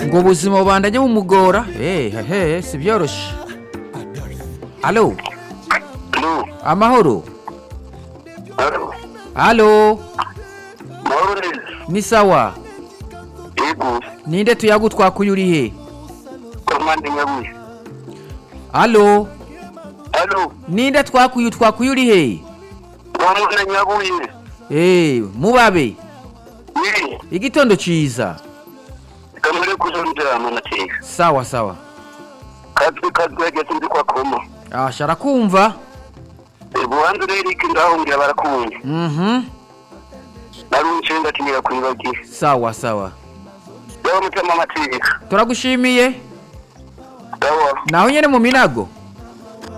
ngo ubuzima bubanda ajya bumugora hehe si byoroshye alo Alo, amahoro alo, alo mahoro neza. ni sawa Yego, ninde tuyagutwakuye uri he komande nyabuye. alo Alo, ninde twakuye utwakuye uri he komande nyabuye. eee mubabe Ni, igitondo cyiza kamere kuzondera amanateka. sawa sawa Katwe katwe yageze ndi kwa koma. asha arakumva Ubanza rero iki ndahungira barakunye. mhm Narunce ndatinira kwibagira. sawa sawa Dawa mutama amateka. turagushimiye Dawa. naho nyine mu minago